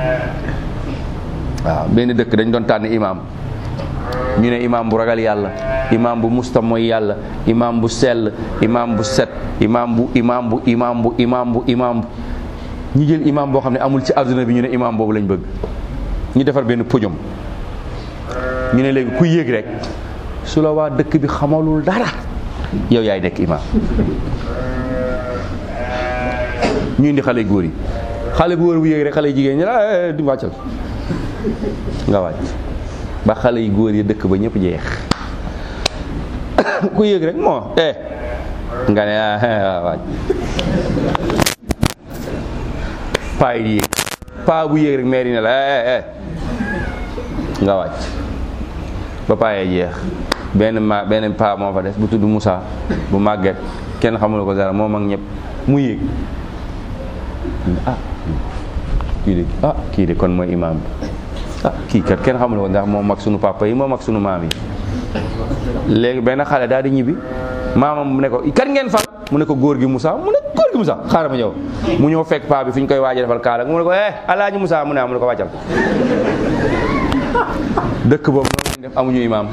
waaw benn dëkk dañ doon tànn imam ñu ne imam bu ragal yàlla imam bu musta mooy yàlla imam bu sell imam bu set imam bu imam bu imam bu imam bu imam bu ñu jël imam boo xam ne amul ci adduna bi ñu ne imam boobu lañ bëgg ñu defar benn podium ñu ne léegi ku yéeg rek su la waa dëkk bi xamalul dara yow yaay nekk imam ñu indi xale góor yi xale bu wër bu yéeg rek xale jigéen ñi la di wàccal nga wàcc ba xale yu góor yi dëkk ba ñëpp jeex ku yéeg rek moo eh nga ne ah wàcc paa yi yéeg paa bu yéeg rek maire yi ne la eh eh nga wàcc ba paa yee jeex benn ma benn paa moo fa des bu tudd Moussa bu màgget kenn xamul ko dara moom ak ñëpp mu yéeg ah kii de ah kii de kon mooy imaam bi ah kii kat kenn xamul ko ndax moom mag sunu papa yi moom mag sunu maam yi léegi benn xale daal di ñibbi maamam mu ne ko kan ngeen fal mu ne ko góor gi Moussa mu ne góor gi Moussa xaaral ma ñëw mu ñëw fekk paa bi fi ñu koy waaj a defal kaala mu ne ko eh alaaji Moussa mu ne ah mu ne ko wàccal dëkk boobu noonu lañ def amuñu imaam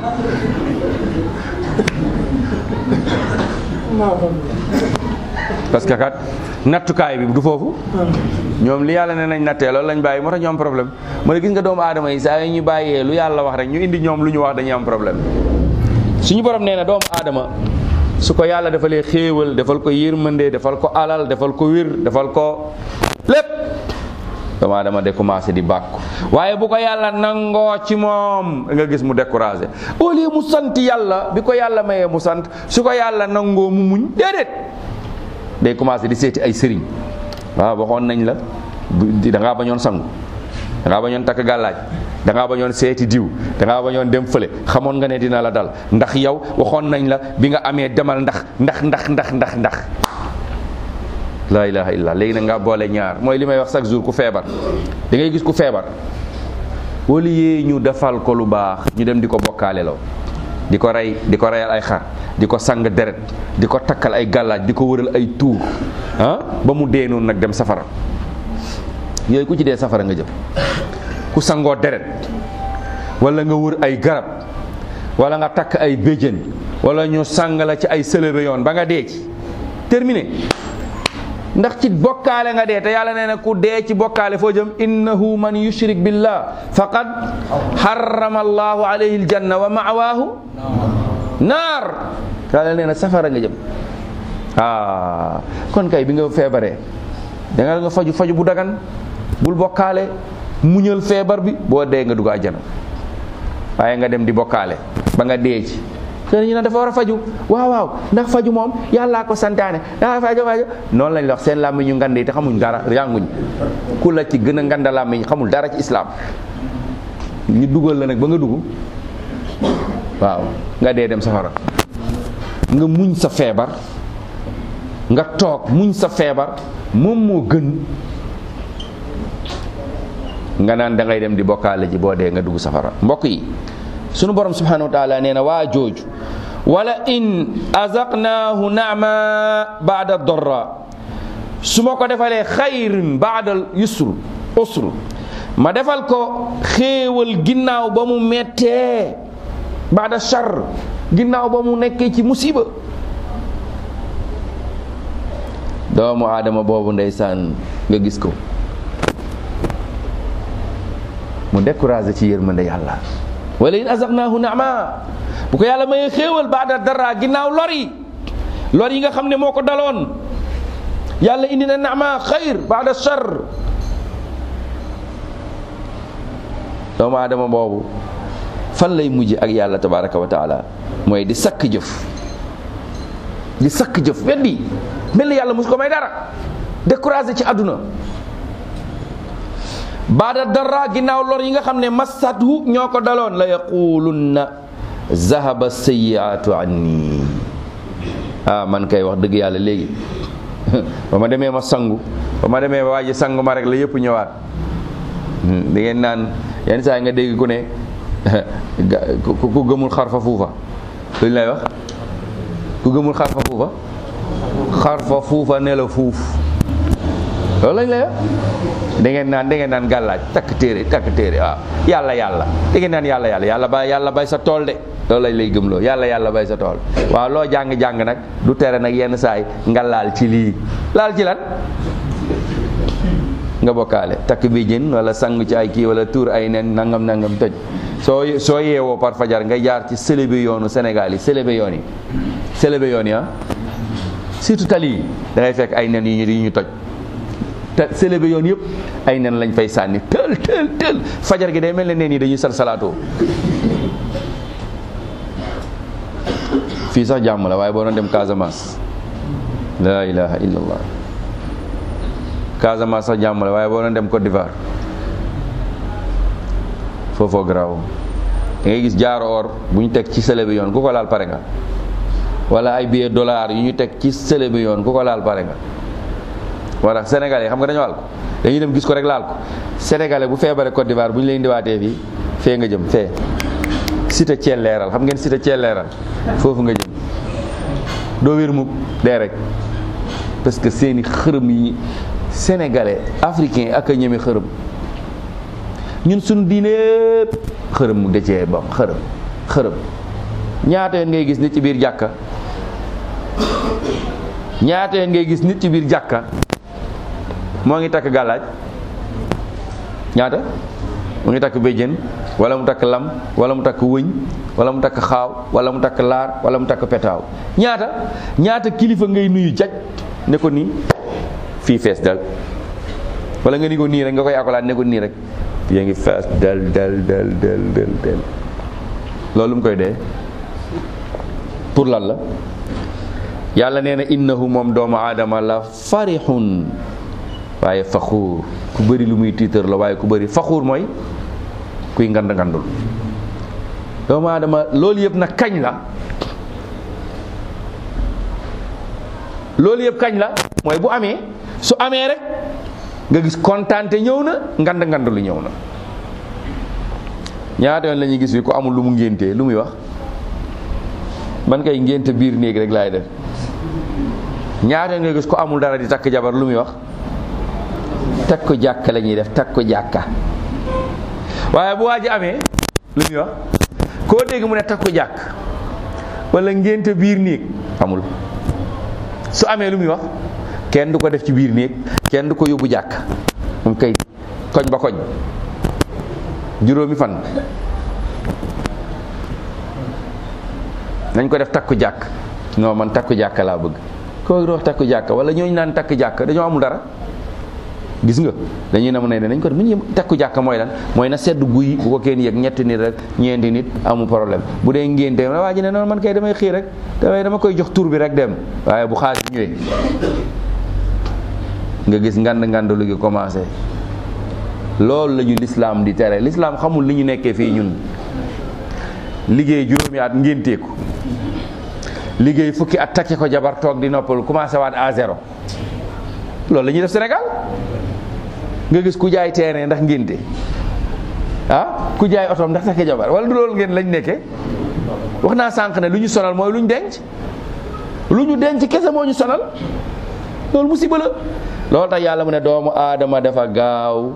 parce que kat nattukaay bi du foofu ñoom li yàlla ne nañ nattee loolu lañ bàyyi moo tax ñu am problème mu ne gis nga doomu aadama yi saa yi ñu bàyyee lu yàlla wax rek ñu indi ñoom lu ñu wax dañuy am problème suñu borom nee na doomu aadama su ko yàlla defalee xéewal defal ko yërmande defal ko alal defal ko wér defal ko lépp doomu aadama de commencé di bàkku waaye bu ko yàlla nangoo ci moom nga gis mu découragé au lieu mu sant yàlla bi ko yàlla mayee mu sant su ko yàlla nangoo mu muñ déedéet day commencé di seeti ay sëriñ waaw waxoon nañ la da ngaa bañoon sangu da ngaa bañoon takk gàllaaj da ngaa bañoon seeti diw da ngaa bañoon dem fële xamoon nga ne dina la dal ndax yow waxoon nañ la bi nga amee demal ndax ndax ndax ndax ndax ndax laa ilaha illa léegi nag nga boole ñaar mooy li may wax chaque jour ku feebar da ngay gis ku feebar wala yee ñu defal ko lu baax ñu dem di ko bokkaale loo di ko rey di ko reyal ay xar di ko sang deret di ko takkal ay gàllaaj di ko wëral ay tuur ah ba mu dee noonu nag dem safara yooyu ku ci dee safara nga jëm ku sangoo deret wala nga wër ay garab wala nga takk ay béjjën wala ñu sang la ci ay sëlëbe yoon ba nga dee ci terminé ndax ci bokkaale nga dee te yàlla nee na ku dee ci bokkaale foo jëm innahu man yushrik billah faqad harrama allahu alayhi aljanna wa ma'waahu naar yàlla nee na safara nga jëm ah kon kay bi nga feebaree da nga nga faju faju bu dagan bul bokkaale muñal feebar bi boo dee nga dugg àjjana waaye nga dem di bokkaale ba nga dee ci te ñu ne dafa war a faju waaw waaw ndax faju moom yàllaa ko santaane daa faju faju noonu lañ la wax seen làmmiñ ñu ngande yi te xamuñ dara yànguñ ku la ci gën a nganda làmmiñ xamul dara ci islaam ñu dugal la nag ba nga dugg waaw nga dee dem safara nga muñ sa feebar nga toog muñ sa feebar moom moo gën nga naan da ngay dem di bokkaale ji boo dee nga dugg safara mbokk yi sunu borom subhanahu wa taala nee na waa jooju wala in azaqnaahu naama baada dorra su ma ko defalee xayrin baada yusr usr ma defal ko xéewal ginnaaw ba mu mettee baada char ginnaaw ba mu nekkee ci musiba doomu aadama boobu ndeysaan nga gis ko mu découragé ci yërmande yàlla wala in azaqnaahu naama bu ko yàlla mayee xéewal baada dara ginnaaw lor yi lor yi nga xam ne moo ko daloon yàlla indi na naama xayr baada char doomu aadama boobu fan lay mujj ak yàlla tabaraka wa taala mooy di sakk jëf di sakk jëf weddi mel ni yàlla mosu ko may dara découragé ci àdduna baada dara ginnaaw lor yi nga xam ne massathu ñoo ko daloon la yaqulunna zahaba sayiatu anni ah man kay wax dëgg yàlla léegi ba ma demee ma sangu ba ma demee waa ji sangu ma rek la yëpp ñëwaat da ngeen naan yenn saa yi nga dégg ku ne ku gëmul xarfa fuufa lu ñu lay wax ku gëmul xarfa fuufa xarfa fuufa ne la fuuf loolu lañ lay wax da ngeen naan da ngeen naan gàllaaj takk téere takk téere waaw yàlla yàlla da ngeen naan yàlla yàlla yàlla bay yàlla bay sa tool de loolu lañ lay gëmloo yàlla yàlla bay sa tool waaw loo jàng-jàng nag du tere nag yenn saay nga laal ci lii laal ci lan nga bokkaale takk bi jën wala sang ci ay kii wala tuur ay nen nangam nangam tëj soo soo yeewoo par fajar nga jaar ci sëlëbe yoonu Sénégal yi sëlëbe yoon yi sëlëbe yoon yi ah surtout tali yi da ngay fekk ay nen yu ñu yu ñu toj te sëlëbe yoon yëpp ay nen lañ fay sànni tël tël tël fajar gi day mel ne nen yi dañuy sal salaatoo fii sax jàmm la waaye boo doon dem Casamance la ilaha illallah Casamance sax jàmm la waaye boo doon dem Côte d'Ivoire foofoo garaaw da ngay gis jaaro or bu ñu teg ci sële bi yoon ku ko laal pare nga wala ay billet dollar yu ñu teg ci sële bi yoon ku ko laal pare nga wala sénégalais xam nga dañoo laal ko dañuy dem gis ko rek laal ko sénégalais bu feebaree Côte d'Ivoire bu ñu lay indiwaatee fii fee nga jëm fee cité Thiel leeral xam ngeen cité Thiel leeral foofu nga jëm doo wér mukk dee rek parce que seeni xërëm yi sénégalais africain ak a ñeme xërëm ñun suñu diine yëpp xërëm mu dëcee bam xërëm xërëm ñaata yoon ngay gis nit ci biir jàkka ñaata yoon ngay gis nit ci biir jàkka moo ngi takk gàllaaj ñaata mu ngi takk béjjén wala mu takk lam wala mu takk wëñ wala mu takk xaaw wala mu takk laar wala mu takk petaaw ñaata ñaata kilifa ngay nuyu jaj ne ko nii fii fees dal wala nga ni ko nii rek nga koy akolaat ne ko nii rek yaa ngi fees del del del del del del loolu mu koy dee pour lan la yàlla nee na innahu moom doomu aadama la farixun waaye faxuur ku bëri lu muy tiitar la waaye ku bëri faxuur mooy kuy ngand ngandul doomu aadama loolu yëpp nag kañ la loolu yëpp kañ la mooy bu amee su amee rek nga gis kontaante ñëw na ngand ngand lu ñëw na ñaata yoon la ñuy gis bi ku amul lu mu ngéntee lu muy wax man kay ngénte biir néeg rek laay def ñaata yoon nga gis ku amul dara di takk jabar lu muy wax takk ko jàkka la ñuy def takk ko jàkka waaye bu waa ji amee lu muy wax koo dégg mu ne takk ko jàkk wala ngénte biir néeg amul su amee lu muy wax kenn du ko def ci biir néeg kenn du ko yóbbu jàkk moom kay koñ ba koñ juróomi fan nañ ko def takku jàkk non man takku jàkk laa bëgg koo wax takku jàkk wala ñooñu naan takk jàkk dañoo amul dara gis nga dañuy na mu ne nañ ko def mu ñu takku jàkk mooy lan mooy na sedd guy bu ko kenn yëg ñetti nit rek ñeenti nit amul problème bu dee ngénte waa ji ne noonu man kay damay xii rek damay dama koy jox tur bi rek dem waaye bu xaalis ñëwee nga gis ngand ngand lu gi commencé loolu la ñu lislaam di tere lislaam xamul li ñu nekkee fii ñun liggéey juróomi at ngénteeku liggéey fukki at takke ko jabar toog di noppal commencé waat à zéro loolu la ñuy def Sénégal nga gis ku jaay terrain ndax ngénte ah ku jaay otoom ndax takke jabar wala du loolu ngeen lañ nekkee wax naa sànq ne lu ñu sonal mooy lu ñu denc lu ñu denc kese moo ñu sonal loolu musiba la loolu tax yàlla mu ne doomu aadama dafa gaaw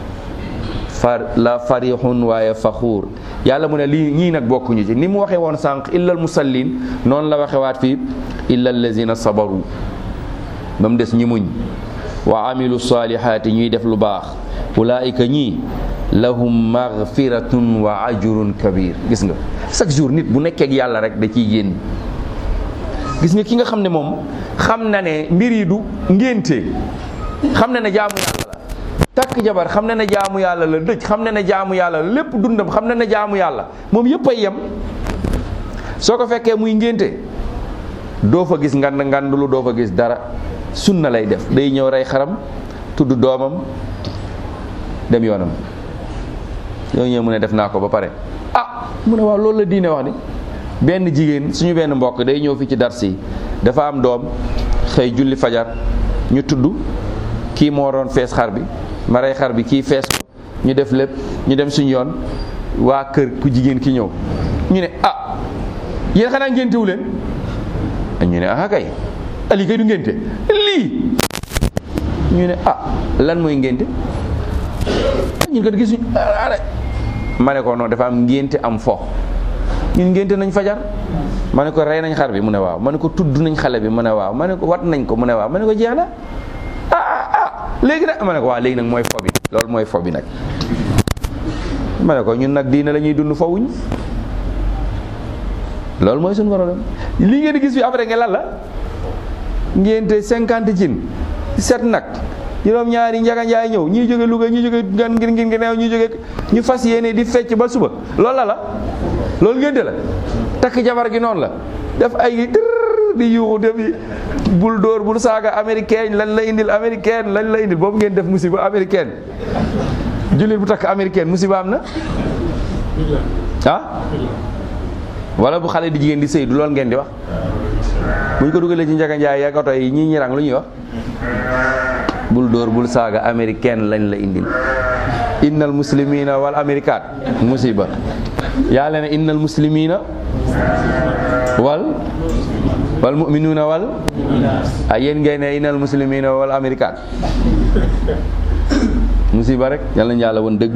far la farixun waaye faxuur yàlla mu ne lii ñii nag bokkuñu ci ni mu waxee woon sànq illal musallin noonu la waxe waat fii illa allazina sabaru ba mu des ñi muñ wa amilu salihaati ñuy def lu baax ulaika ñii lahum magfiratun wa ajrun kabir gis nga chaque jour nit bu nekkee ak yàlla rek da ciy génn gis nga ki nga xam ne moom xam na ne mbir yi du ngénte xam na ne jaamu yàlla la takk jabar xam na ne jaamu yàlla la dëj xam na ne jaamu yàlla la lépp dundam xam na ne jaamu yàlla moom yëpp ay yem soo ko fekkee muy ngénte doo fa gis ngand ngandulu doo fa gis dara sunna lay def day ñëw rey xaram tudd doomam dem yoonam yooyu ñëw mu ne def naa ko ba pare ah mu ne waaw loolu la diine wax ni benn jigéen suñu benn mbokk day ñëw fi ci dars yi dafa am doom xëy julli fajar ñu tudd kii moo doon fees xar bi ma rey xar bi kii fees ko ñu def lépp ñu dem suñu yoon waa kër ku jigéen ki ñëw ñu ne ah yéen xanaa ngéntewu leen ñu ne ah kay ali kay du ngénte lii ñu ne ah lan mooy ngénte ñun kat gisuñ ma ne ko noonu dafa am ngénte am fo ñun ngénte nañ fajar ma ne ko rey nañ xar bi mu ne waaw ma ne ko tudd nañ xale bi mu ne waaw ma ne ko wat nañ ko mu ne waaw ma ne ko jeex na ah ah ah léegi nag ma ne ko waaw léegi nag mooy fo bi loolu mooy fo bi nag ma ne ko ñun nag diina la ñuy dund fowuñ loolu mooy suñu problème lii ngeen di gis fi après nga lan la ngénte cinquante cin set nag juróom ñaari njaga njaay ñëw ñii jóge Louga ñii jóge gan ngir ngir ngi neew ñii jóge ñu fas yéene di fecc ba suba loolu la la loolu ngénte la takk jabar gi noonu la def ay dër di yuuxu def bul dóor bul saaga américaine lañ la indil américaine lañ la indil boobu ngeen def musiba américaine jullit bu takk américaine musiba am na ah wala bu xale di jigéen di sëy du loolu ngeen di wax buñ ko dugalee ci njaga njaay ak oto yi ñii ñirang lu ñuy wax bul dóor bul saaga américaine lañ la indil innal muslimina wal américaat musiba yàlla ne innal muslimina wal wal mu'minuna wal ay yéen ngay ne innal muslimina wal américaat musiba rek yàlla nañu yàlla woon dëgg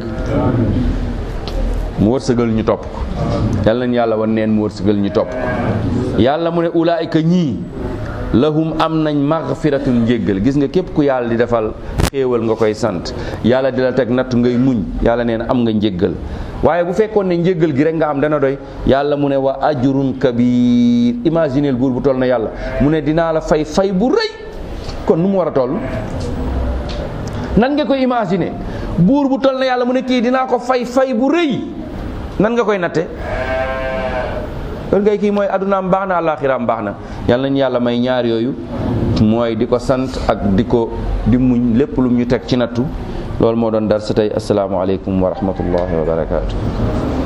mu wërsëgal ñu topp ko yàlla nañu yàlla woon neen mu wërsëgal ñu topp ko yàlla mu ne ulaayika ñii lahum am nañ magfiratun njéggal gis nga képp ku yàlla di defal xéewal nga koy sant yàlla di la teg natt ngay muñ yàlla nee na am nga njéggal waaye bu fekkoon ne njéggal gi rek nga am dana doy yàlla mu ne wa ajrun kabir imagineel buur bu toll na yàlla mu ne dinaa la fay fay bu rëy kon nu mu war a toll nan nga koy imaginer buur bu toll na yàlla mu ne kii dinaa ko fay fay bu rëy nan nga koy natte kon ngay kii mooy adunaam baax na àllaaxiraam baax na yàlla nañu yàlla may ñaar yooyu mooy di ko sant ak di ko di muñ lépp lu ñu teg ci nattu loolu moo doon dar sa tey asalaamaaleykum wa rahmatullahi wa barakaatu.